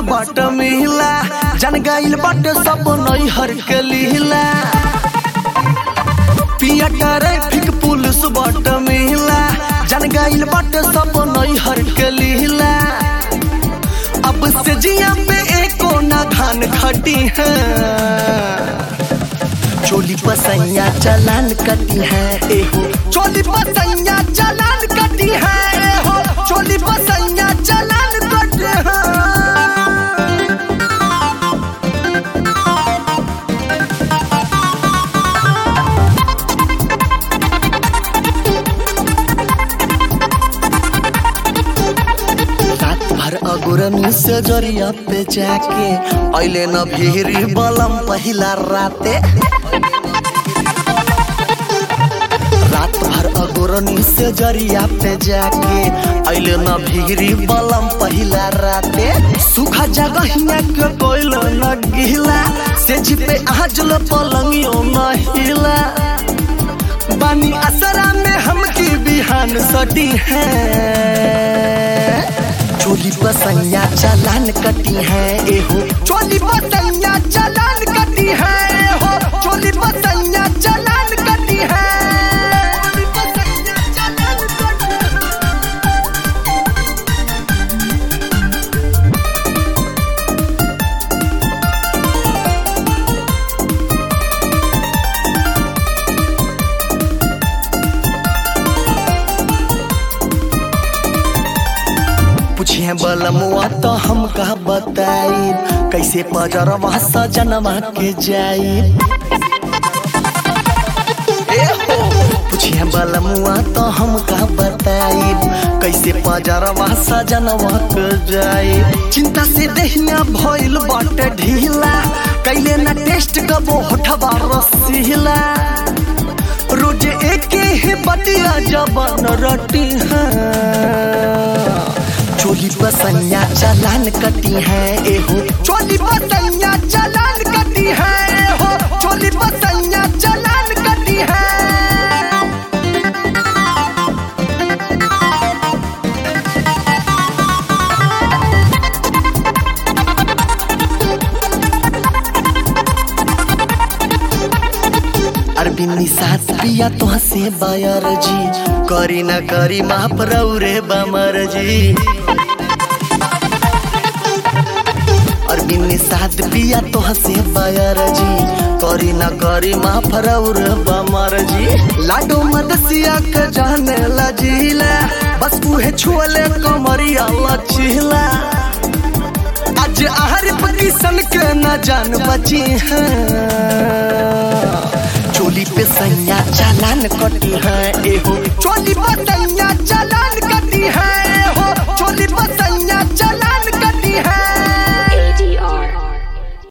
बाट मिला जन गइल बाट सब नैहर के लीला पिया ट्रैफिक पुलिस बाट मिला जन गइल बाट सब नैहर के लीला अब से जिया पे एको ना धान खटी है चोली पसैया चलान कटी है एहो चोली पसैया चलान कटी है एहो चोली पसैया चलान कटी है रात भर अगुरमी से जरिया पे जाके ऐले न भिरी बलम पहिला राते रात भर अगुरनी से जरिया पे जाके ऐले न भिरी बलम पहिला राते सुखा जगहिया के कोइल न गिला से जिपे आजल पलंगियो न हिला बानी असरा में हमकी बिहान सटी है चोली पसैया चलान कटी है एहो चोली पसैया चलान कटी है एहो चोली पसैया चलान कटी है चोली पसैया चलान कटी है। पूछिए बलमुआ तो हम का बताई कैसे पजरवा सजनवा के जाई पूछिए बलमुआ तो हम का बताई कैसे पजरवा सजनवा के जाई चिंता से दहिया भइल बाटे ढीला कैले ना टेस्ट कबो होठवा रसीला रोज एके ही बटिया जबन रटी है चोली पसैया चलान कटी है एहो चोली पसैया चलान कटी है एहो चोली पसैया चलान कटी है अरबिनी सास पिया तो हसे बायर जी करी न करी माफ रौरे बमर जी अरबिनी साथ पिया तो हसे बायर जी करी न करी माफ रौरे बमर जी लाडो मदसिया के जाने लजीला बस उहे छुअले कमरिया लचीला आज आहरिफ किसन के न जान बची है चोली पे सैया चालान कटी है एहो चोली पे सैया